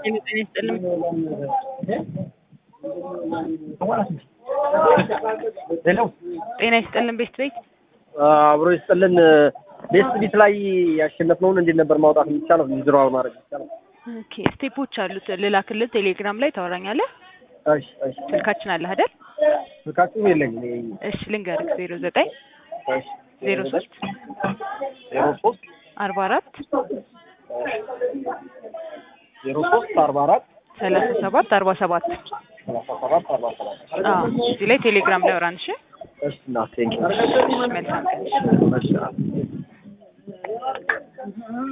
ጤና ይስጥልኝ። ሄሎ ጤና ይስጥልን ቤት ቤት አብሮ ይስጥልን። ቤስት ቢት ላይ ያሸነፍነውን እንዴት ነበር ማውጣት የሚቻለው? ዊዝድሮዋል ማድረግ የሚቻለው? ኦኬ ስቴፖች አሉት ልላክልህ ቴሌግራም ላይ ታወራኛለህ እሺ እሺ። ስልካችን አለ አይደል ስልካችሁ የለኝም። እኔ እሺ ልንገርህ ዜሮ ዘጠኝ እሺ ዜሮ ሶስት ዜሮ ሶስት አርባ አራት ዜሮ ሶስት አርባ አራት ሰላሳ ሰባት አርባ ሰባት ሰላሳ ሰባት አርባ ሰባት አዎ እዚህ ላይ ቴሌግራም ላይ አውራን እሺ እሺ እና ቴንኪው መልካም ቀን እሺ